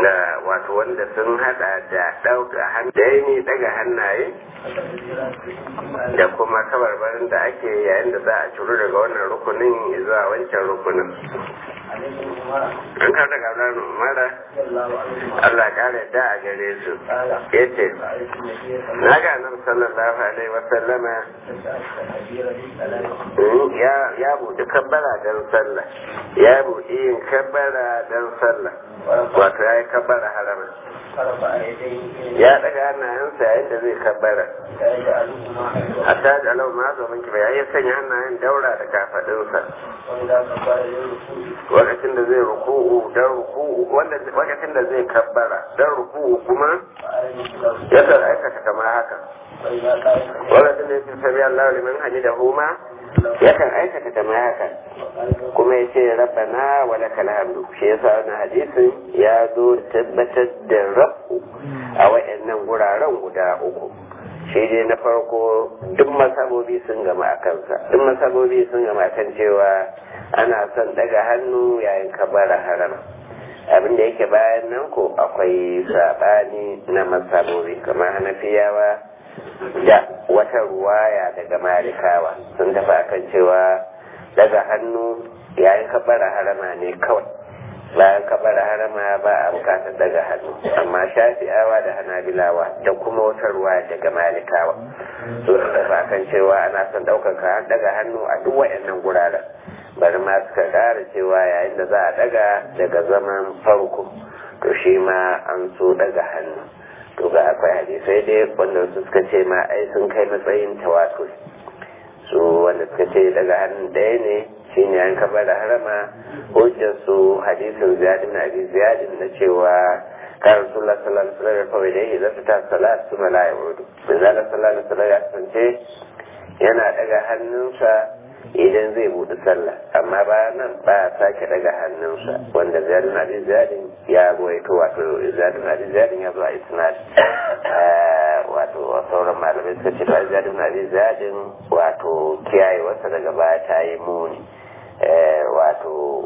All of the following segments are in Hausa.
da wato wanda sun hada da ɗauka hannaye daga hannaye da kuma kabarbarin da ake yayin da za a ciro daga wannan rukunin zuwa wancan rukunin an karta gablar umara Allah kare da a gare su ya ce na ga nan sallallahu alaihi wasallama ya buɗi kabbara don sallah ya buɗi yin kabbara don sallah wato ya yi kabbara harama ya daga hannayensa yayin da zai kabbara hatta da alau ma zo minki bai ya sanya hannayen daura da kafadinsa lokacin da zai ruku'u dan ruku'u wanda lokacin da zai kabbara dan ruku'u kuma ya kan aikata kamar haka lokacin da yake sami Allah liman hamidahu ma yakan aikata kamar haka kuma ya ce rabbana wa lakal hamdu shi yasa wannan hadisin ya zo tabbatar da rabu a wayannan guraren guda uku shi dai na farko duk masabobi sun gama a kansa duk masabobi sun gama kan cewa ana son daga hannu yayin kabara harama abin da yake bayan nan ko akwai sabani na masabobi kamar hanafiyawa da wata ruwaya daga malikawa sun tafi akan cewa daga hannu yayin kabara harama ne kawai bayan kabara harama ba a bukatar daga hannu amma shafi'awa da hanabilawa da kuma wata ruwaya daga malikawa su tafi akan cewa ana son ɗaukaka daga hannu a duk wayannan guraren bari ma suka ƙara cewa yayin da za a daga daga zaman farko to shi ma an so daga hannu to ga akwai hadisai dai wanda su suka ce ma ai sun kai matsayin tawatur su wanda suka ce daga hannun ɗaya ne shine an kaba da harama hujjar su hadisin ziyadin abi ziyadin na cewa kan rasulullah sallallahu alaihi wasallam kawai da idan ta salat su mala ya wudu manzala sallallahu alaihi wasallam ya kasance yana daga hannunsa idan zai buɗe sallah amma bayan nan ba a sake daga hannunsa wanda ziyadin abi ziyadin ya goyato wato ziyadin abi ziyadin ya zo a isnad wato sauran malamai suka ce ba ziyadin abi ziyadin wato kiyaye wasa daga baya ta yi muni wato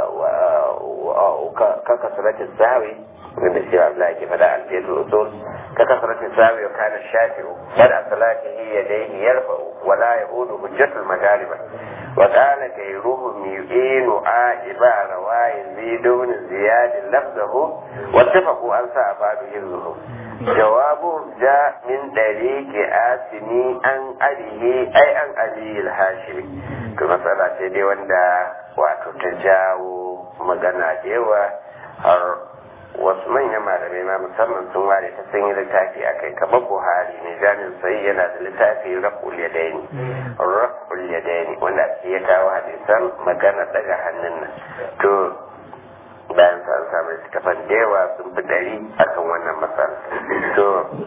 kaka suratin sawi wanda shi Allah ke faɗa alfiyatul usul kaka suratin sawi wa kana shafi'u bada salatihi yadayhi yarfa'u wa la yahudu hujjatul magariba wa qala ghayruhu yu'inu a'iba rawayi zidun ziyad lafzahu wa tafaqu an sa abadu yirzuhu jawabu ja min dariki asini an alihi ai an ali al-hashimi to matsala ce dai wanda wato ta jawo magana da yawa har wasu manyan malamai ma musamman sun ware ta sun yi littafi a kai kamar buhari mai jami'in sai yana da littafi raf'ul yadaini raf'ul yadaini wanda ake ya kawo hadisan magana daga hannun nan to bayan sa an samu littafan da yawa sun fi dari akan wannan matsala to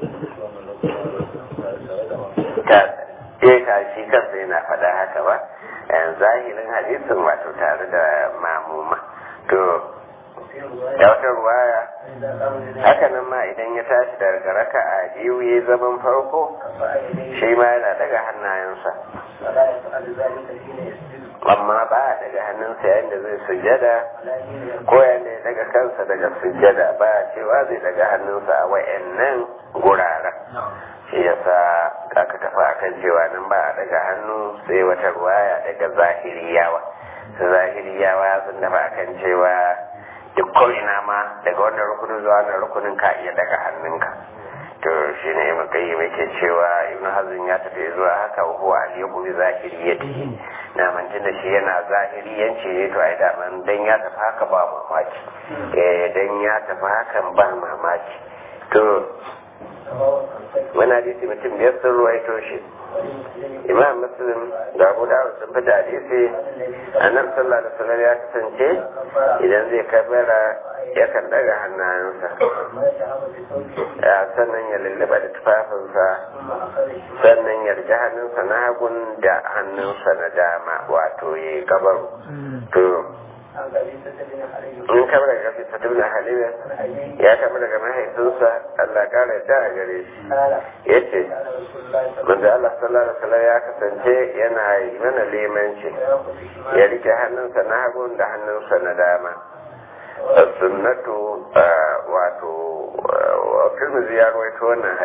ta ka shi kansa yana faɗa haka ba zahirin hadisin wato tare da mamuma to da wata ruwaya haka nan ma idan ya tashi daga raka a biyu ya zaman farko shi ma yana daga hannayensa amma ba a daga hannunsa yayin da zai sujada ko yayin da ya daga kansa daga sujada ba a cewa zai daga hannunsa a wayannan guraren shi yasa aka tafi akan cewa nan ba a daga hannu sai wata ruwaya daga zahiriyawa zahiriyawa sun tafi akan cewa duk ko'ina ma daga wannan rukunin zuwa wannan rukunin ka iya daga hannunka to shi ne ibn qayyim yake cewa ibn hazm ya tafi zuwa haka wa huwa al-yaqu bi zahiriyatihi na mantin da shi yana zahiriyanci ne to ai da man dan ya tafi haka ba mamaki eh dan ya tafi hakan ba mamaki to wani hadisi mutum biyar sun ruwaito shi imam muslim da abu dawud sun fi da hadisi annabi sallallahu alaihi wasallam ya kasance idan zai kabara yakan daga hannayensa ya sannan ya lullaba da tufafinsa sannan ya rike hannunsa na hagun da hannunsa na dama wato ya yi gabaru to in kamar daga gafi sa tuna halila ya kamar daga mahaifinsa Allah kara da a gare shi ya ce manzo Allah sallallahu alaihi wasallam ya kasance yana yi mana limanci ya rike hannunsa na hagun da hannunsa na dama sunnatu wa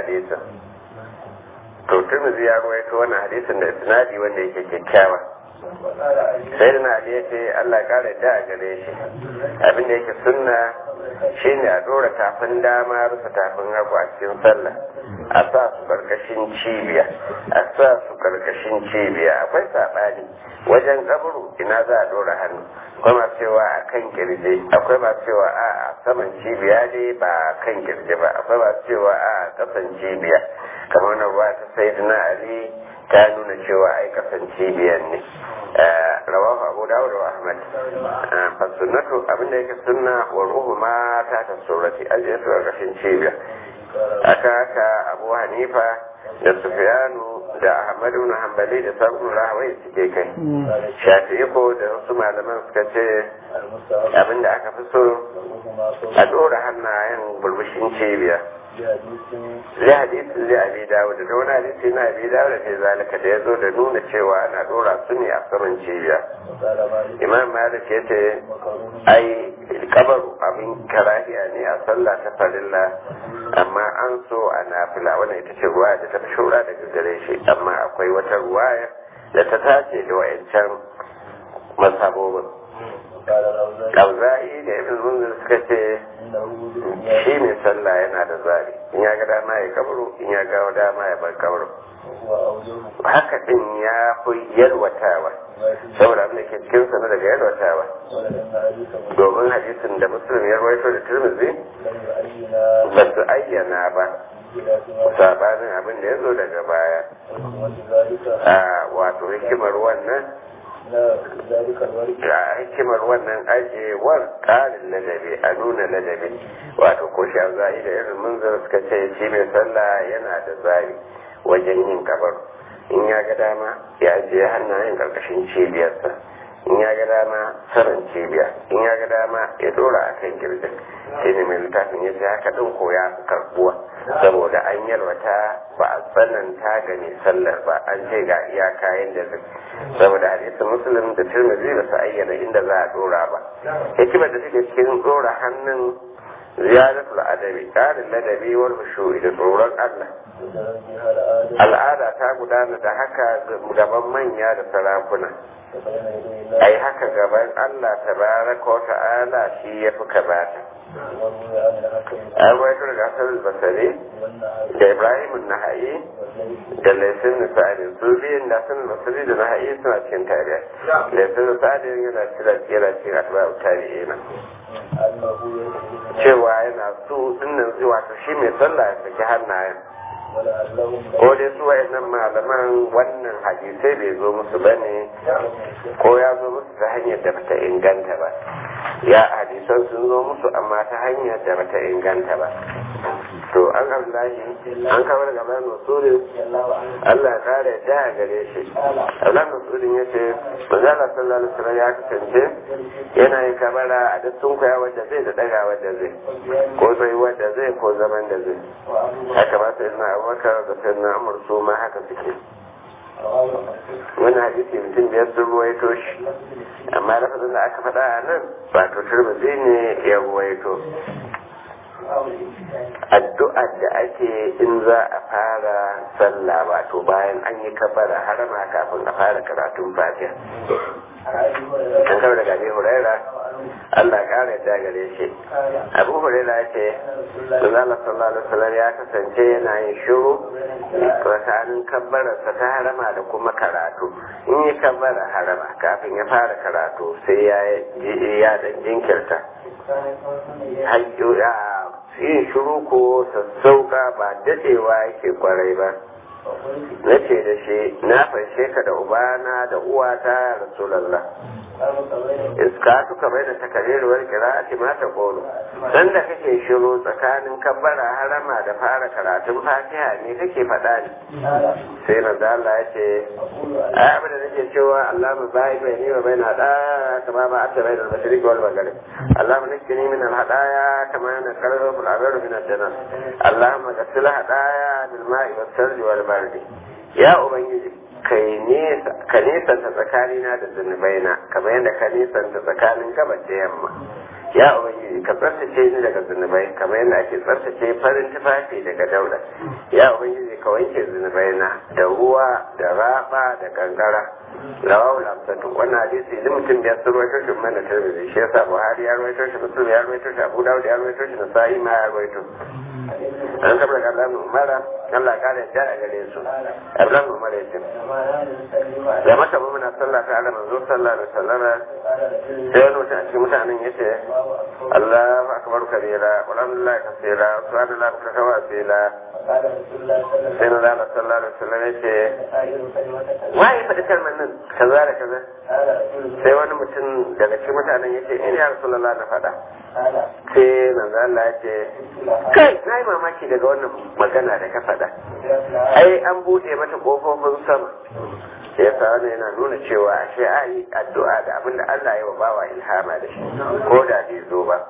hadisin to turmizi ya ruwaito wannan hadisin da isnadi wanda yake kyakkyawa sai da na ya ce Allah kare da a gare shi abin da yake sunna shine a dora tafin dama rufe tafin hagu a cikin sallah a sa su karkashin cibiya a sa su karkashin cibiya akwai saɓani wajen kaburu ina za a dora hannu akwai masu cewa a kan kirje akwai masu cewa a saman cibiya ne ba kan kirje ba akwai masu cewa a kasan cibiya kamar na ruwa ta sayyidina ali ta nuna cewa ai kasan cibiyar ne rawahu abu dawud wa ahmad fa sunnatu abinda yake sunna wa ruhu ma ta ta surati ajiyatu a kashin cibiya aka haka abu hanifa da sufyanu da ahmad ibn hanbali da sabon rahawai suke kai shafi'i ko da wasu malaman suka ce abinda aka fi so a dora hannayen burbushin cibiya zai hadisi zai abi dawo da wani hadisi na abi dawo da ke zalika da ya zo da nuna cewa ana dora su ne a saman cibiya imam malik ya ce ai kabaru abin karahiya ne a sallah ta farilla amma an so a nafila wannan ita ce ruwa da ta fi shura daga gare shi amma akwai wata ruwaya da ta tace da wayancan masabobin Kauza'i da ibn munzir suka ce shi ne sallah yana da zari in ya ga dama ya kabaro in ya ga dama ya bar kabaro haka din ya fi yalwatawa saboda abin da ke cikin sana daga yalwatawa domin hadisin da musulun ya rawaito da turmizi ba su ayyana ba sabanin abin da ya zo daga baya a wato hikimar wannan ga hikimar wannan ajewar ƙarin ladabi a nuna ladabi wato ko sha zai da irin munzar suka ce shi mai sallah yana da zari wajen yin kabar in ya ga dama ya ajiye hannayen ƙarƙashin cibiyarsa in ya ga dama saman cibiya in ya ga dama ya dora a kan girgin shi ne mai littafin ya ce haka ɗin ko ya fi karɓuwa saboda an yalwata ba a tsananta ga mai sallar ba an ce ga iya kayan da zai saboda hadisin musulun da tirmidhi ba su ayyana inda za a dora ba hikimar da take cikin dora hannun ziyaratul adabi ƙarin ladabi wal khushu'i da tsoron Allah al'ada ta gudana da haka gaban manya da sarakuna ai haka gaban Allah tabaraka wa ta'ala shi ya fi kabata an waito daga asar basari da ibrahim nahayi da laifin nisa'adin su biyun da asar basari da nahayi suna cikin tariya laifin nisa'adin yana cira cira cikin atba tarihi cewa yana su dinnan zuwa ta shi mai sallah ya saki hannayen ko dai su wayannan malaman wannan hadisai bai zo musu ba ne ko ya zo musu ta hanyar da bata inganta ba ya hadisan sun zo musu amma ta hanyar da bata inganta ba to an abdullahi an kawar da bayan masurin Allah ya kare da a gare shi Allah masurin ya ce manzala sallallahu alaihi wasallam ya kasance yana yin kamara a duk sun koya wanda zai da daga wanda zai ko zai wanda zai ko zaman da zai haka ba sai na abubakar da sai na amur su ma haka suke wani hadisi mutum biyar sun ruwaito shi amma lafazin da aka faɗa a nan ba to turbazi ne ya ruwaito addu'ar da ake in za a fara sallah wato bayan an yi kabara harama kafin a fara karatun fatiha an kawo daga abi huraira Allah kare da gare shi abu huraira ya ce Allah sallallahu alaihi wasallam ya kasance yana yin shiru tsakanin kabbararsa ta harama da kuma karatu in yi kabbara harama kafin ya fara karatu sai ya ya dan jinkirta yin shiru ko sassauka ba dadewa yake kwarai ba na ce da shi na fanshe ka da ubana da uwata ya rasulallah iska tuka bai da takarirwar kira'ati ma ta kolo dan da kake shiru tsakanin kabbara harama da fara karatun fatiha ne kake faɗa ne sai na Allah ya ce ai abin da nake cewa Allah mu bai bai ni wa bai na da kama ba a bai da mashriq wal maghrib Allah mu nakini min al hadaya kama na qarru fil abar min al jannah Allah mu gasil hadaya bil ma'i was sarji wal bardi ya ubangiji kai nesa ka nesanta tsakanina da zunubaina kamar yadda ka nesanta tsakanin gabas da yamma ya ubangiji ka tsartace ni daga zunubai kamar yadda ake tsartace farin tufafi daga dauda ya ubangiji ka wanke zunubai na da ruwa da raba da kankara rawahu lamsatu wannan hadisi idan mutum ya sun ruwaito shi mana tirmidhi shi yasa buhari ya ruwaito shi muslim ya ruwaito shi abu dawud ya ruwaito shi nasa'i ma ya ruwaito an kabar da Allah umara Allah ka da da gare su Allah umara yace da mata mu muna sallah ta Allah manzo sallallahu alaihi wasallam sai wani mutum a cikin mutanen yace Allahu akbar kabira walhamdulillah kaseera subhanallahi wa bihamdihi sai na zama sallallahu alaihi wasallam yace waye faɗi kalmar nan kaza da kaza sai wani mutum daga cikin mutanen yace in ya rasulullah na faɗa sai manzo Allah ya ce kai na yi mamaki daga wannan magana da ka faɗa ai an buɗe mata ƙofofin sama sai ya sa yana nuna cewa ashe a yi addu'a da abin da Allah ya wa bawa ilhama da shi ko da bai zo ba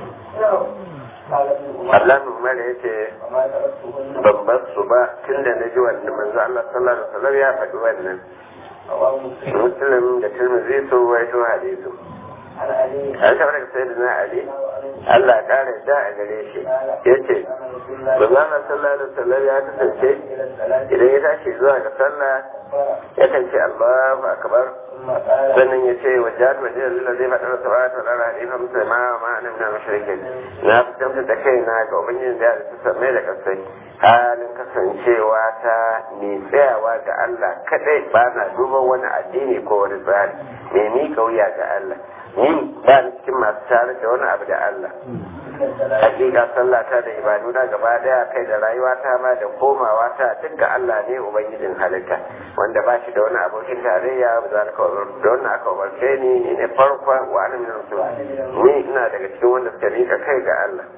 Allah Umar ya ce ban bar su ba tun da na ji wannan manzo Allah sallallahu alaihi wasallam ya faɗi wannan Muslim da Tirmidhi sun waito hadisu an taɓa daga sai na Ali Allah ƙara da a gare shi ya ce Bazana sallallahu alaihi wasallam ya kasance idan ya tashi zuwa ga sallah ya kan ce Allahu akbar sannan ya ce wa jihar majiyar lila zai faɗa da sabata wa ɗara halifa musulma wa ma'anin na mashirikin na fitamta da kai na ga ubangijin da ya su samai da kasai halin kasancewa ta mai tsayawa ga Allah kaɗai ba na duban wani addini ko wani tsari mai miƙa wuya ga Allah ni ba ni cikin masu tare da wani abu da Allah hakika sallata da ibaduna gaba daya kai da rayuwata ma da komawa ta duk ga Allah ne ubangijin halitta wanda ba shi da wani abokin tarayya ba za ka da wannan aka umarce ni ni ne farkon wa alim rasul ni ina daga cikin wanda suka rika kai ga Allah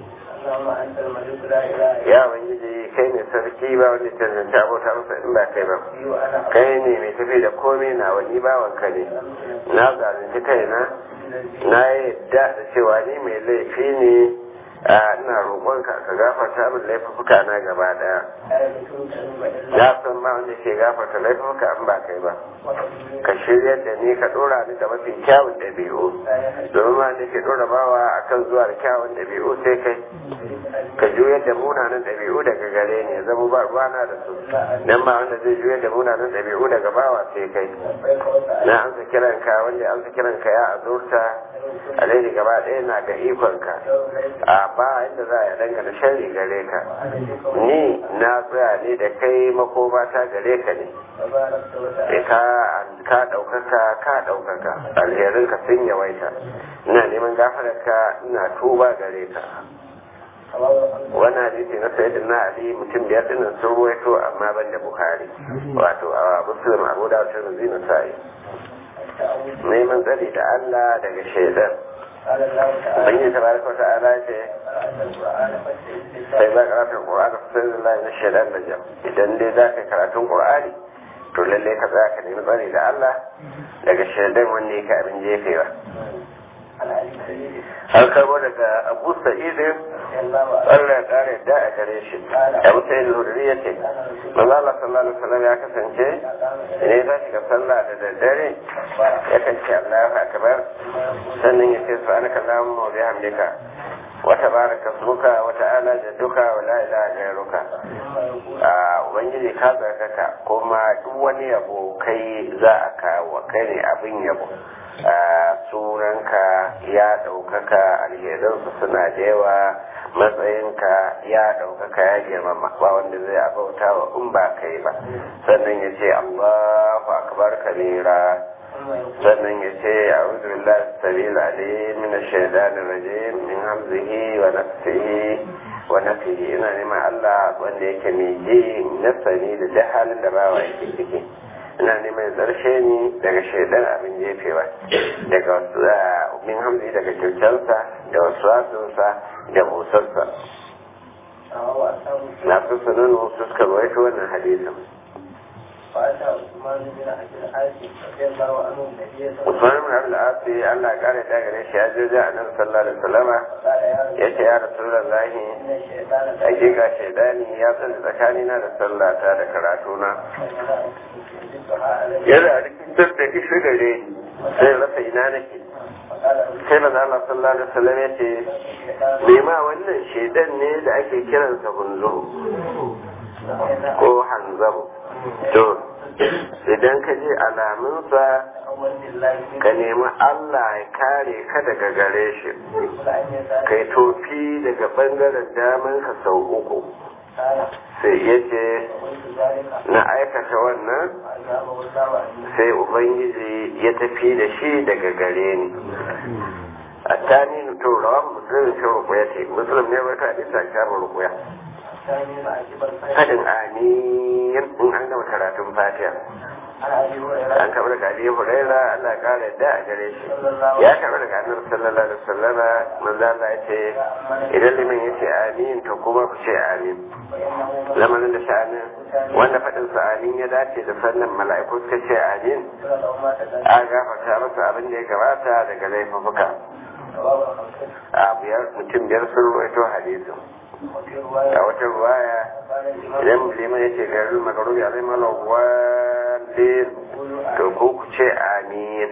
ya ubangiji kai ne sarki ba wanda tantance abota masa in ba kai ba kai ne mai tafi da komai na wani bawanka ne na zalunci kaina na yadda da cewa ni mai laifi ne a ina roƙonka ka gafarta min laifuka na gaba daya ya san ba wanda ke gafarta laifuka an ba kai ba ka shirya da ni ka dora ni da mafi kyawun ɗabi'u domin ma da ke dora bawa akan zuwa da kyawun ɗabi'u sai kai ka juyar da munanan ɗabi'u daga gare ni ya zama ba ruwana da su dan ba wanda zai juyar da munanan ɗabi'u daga bawa sai kai na amsa kiranka wanda amsa kiranka ya azurta alheri gaba ɗaya na ga ikonka a ba inda za a dangana sharri gare ka ni na tsaya ne da kai makoma ta gare ka ne ka ka ɗaukaka ka ɗaukaka alherin ka sun yawaita ina neman gafararka ina tuba gare ka wannan hadisi na sayyid na ali mutum biyar dinnan sun ruwaito amma ban da bukhari wato a muslim abu da wata zina sa'i neman tsari da allah daga shaidan Ubangiji ta baraka wata ala ce sai za karatun Qur'ani sai da na shaidan da jam idan dai za ka karatun Qur'ani to lalle ka tsaya ka nemi tsari da Allah daga shaidan wanda yake abin jefewa an karbo daga Abu Sa'id Allah ya kare da a gare shi Abu Sa'id al-Hudri yace manzo Allah sallallahu alaihi wasallam ya kasance idan ya tashi ga sallah da daddare ya kan ce Allahu akbar sannan ya ce subhanaka allahumma wa bihamdika wa tabaraka ismuka wa ta'ala jadduka wa la ilaha ghayruka a ubangiji ka zarkaka kuma duk wani yabo kai za a kawo kai ne abin yabo sunanka ya ɗaukaka alherinsu suna da yawa matsayinka ya ɗaukaka ya girmama ba wanda zai abauta wa in ba kai ba sannan ya ce allahu akbar kabira sannan ya ce a'udhu billahi sabil alim min ash-shaytanir rajim min hamzihi wa nafsihi wa nafsihi ina neman Allah wanda yake mai ji nasani da duk halin da bawa yake ciki ina neman zarshe ni daga shaidan abin jefewa daga min hamzi daga kyautarsa da wasu wasunsa da busarsa na fi sunan wasu suka rawaito wannan hadisin فأتى عثمان بن عبد العاص رضي الله عنه النبي صلى الله Usman ibn Abdul As Allah kare da gare shi ya je da Annabi sallallahu alaihi wasallam عليه yace ya Rasulullahi إن الشيطان hakika shaidani ya tsaya tsakanina da sallata da karatuna يدفع عليه yana rikitar da ishi gare ni sai rasa ina nake sai maza Allah sallallahu alaihi wasallam ya ce me ma wannan shedan ne da ake kiransa hunzuru ko hanzaru to idan ka je alamunsa ka nemi Allah ya kare ka daga gare shi kai tofi daga bangaren daman ka sau uku sai ya ce na aikata wannan sai ubangiji ya tafi da shi daga gare ni a tani to rawan musulun shi rukuya ce musulun ne wata hadisa shabar rukuya fadin amin in an gama karatun fatiha an taɓa daga Ali Huraira Allah ƙara yadda a gare shi ya taɓa daga Annabi sallallahu alaihi wasallam manzo Allah ya ce idan liman ya ce amin to kuma ku ce amin lamarin da sha'anin wanda faɗin sa amin ya dace da sannan mala'iku suka ce amin a gafarta masa abin da ya gabata daga laifuka a biyar mutum biyar sun ruwaito hadisin a wata ruwaya idan liman ya ce garin makarubi alai malawalin to ko ku ce amin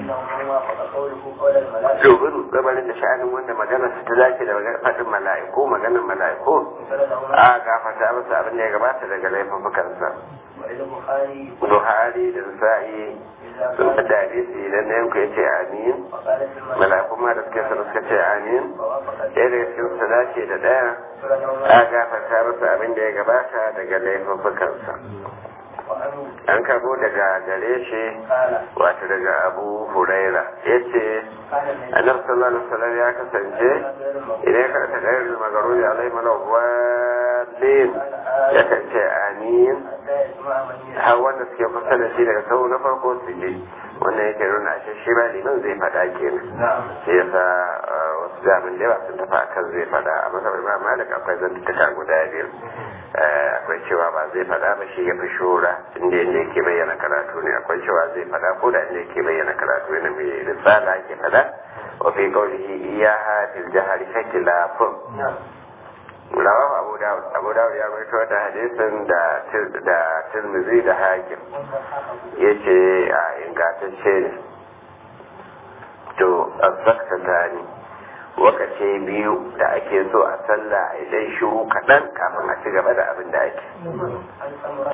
domin gabanin da sha'anin wanda magana su ta dace da faɗin mala'iku maganar mala'iku a gafata masa abin da ya gabata daga laifukansa Buhari da Nasa'i sun fi hadisi idan na yanku ya ce amin mala'iku ma da suke sana suka ce amin ɗaya daga cikin su dace da ɗaya a gafata masa abin da ya gabata daga laifukansa an karbo daga gare shi wato daga abu huraira ya ce annabi sallallahu alaihi wasallam ya kasance idan ya karanta gairar magaruri alai mana walin ya kan ce amin har wanda suke kusa da shi daga sau na farko su je wannan yake nuna a shi ba liman zai faɗa kenan shi yasa wasu zamin da yawa sun tafi akan zai faɗa a masabar imam malik akwai zantuka guda biyu akwai cewa ba zai faɗa ba shi ya fi shura inda inda yake bayyana karatu ne akwai cewa zai faɗa ko da inda yake bayyana karatu ne mai risala ke faɗa wa fi qawlihi iyaha fil jahri shakilafun rawahu abu dawud abu dawud ya rawaito da hadisin da da tirmidhi da hakim yace a ingantacce ne to azzakatani wakace biyu da ake so a sallah idan shiru kaɗan kafin a ci gaba da abin da ake